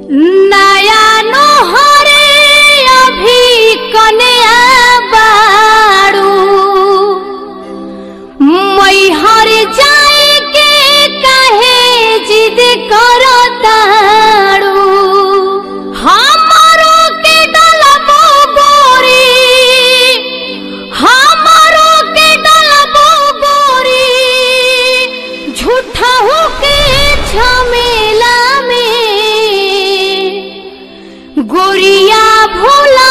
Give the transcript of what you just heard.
नया नोहरे अभी कन्या बारू मैहर जाए के काहे जिद करतारू हमरो के डलबो गोरी हमरो के डलबो गोरी झूठा हो के झमेला में गोरिया भोला